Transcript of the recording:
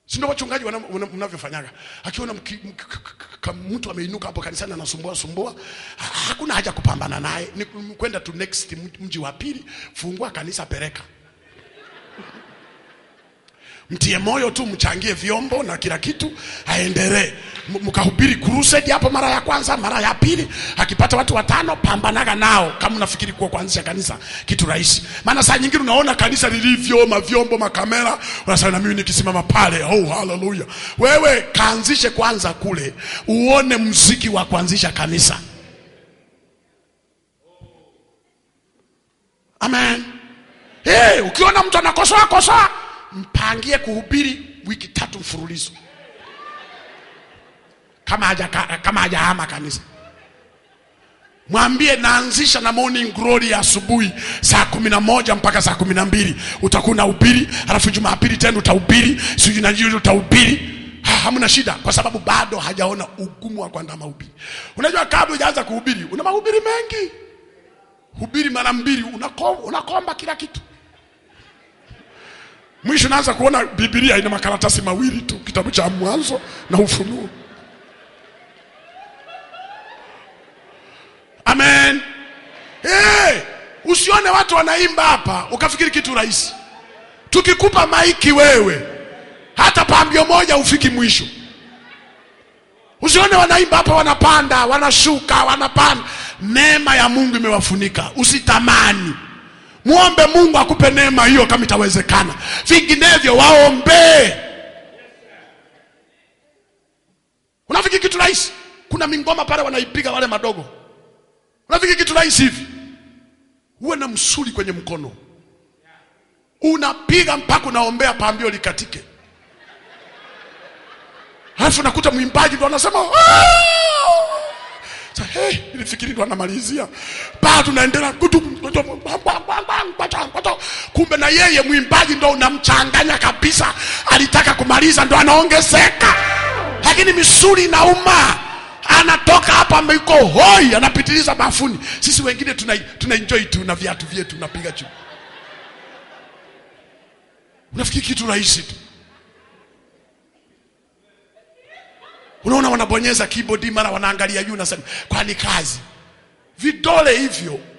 si ndio wachungaji wana- wana- mnavyofanyaga akiona mki- mki- k- k- k- mtu ameinuka hapo kanisani anasumbua sumbua ha- hakuna haja kupambana naye ni ku- kwenda to next mji- mji wa pili fungua kanisa peleka mtie moyo tu mchangie vyombo na kila kitu aendelee M- mkahubiri crusade hapo mara ya kwanza mara ya pili akipata watu watano pambanaga nao kama unafikiri kuwa kuanzisha kanisa kitu rahisi maana saa nyingine unaona kanisa lilivyo mavyombo makamera unasema na mimi nikisimama pale oh haleluya wewe kaanzishe kwanza kule uone mziki wa kuanzisha kanisa amen hey, ukiona mtu anakosoa kosoa mpangie kuhubiri wiki tatu mfululizo kama haja kama hajahama kanisa mwambie naanzisha na morning glory ya asubuhi saa kumi na moja mpaka saa kumi na mbili utakuwa unahubiri alafu jumapili tena utahubiri sijui na jioni utahubiri Ha, hamna shida kwa sababu bado hajaona ugumu wa kuandaa mahubiri unajua kabla hujaanza kuhubiri una mahubiri mengi hubiri mara mbili unakomba, unakomba kila kitu mwisho naanza kuona bibilia ina makaratasi mawili tu kitabu cha mwanzo na ufunuo amen hey, usione watu wanaimba hapa ukafikiri kitu rahisi tukikupa maiki wewe hata pambio moja ufiki mwisho usione wanaimba hapa wanapanda wanashuka wanapanda neema ya mungu imewafunika usitamani mwombe mungu akupe neema hiyo kama itawezekana vinginevyo waombee unafikiri kitu rahisi kuna mingoma pale wanaipiga wale madogo unafikiri kitu rahisi hivi uwe na msuli kwenye mkono unapiga mpaka unaombea pambio likatike alafu nakuta mwimbaji ndo anasema "Ah!" Sa, hey, nilifikiri ndo anamalizia bado tunaendelea kutu- kumbe na yeye mwimbaji ndo unamchanganya kabisa alitaka kumaliza ndo anaongezeka lakini misuli inauma anatoka hapa ameko hoi anapitiliza bafuni sisi wengine tuna, tuna enjoy tu na viatu vyetu unapiga juu unafikiri kitu rahisi tu unaona wanabonyeza keyboard mara wanaangalia juu nasema kwani kazi vidole hivyo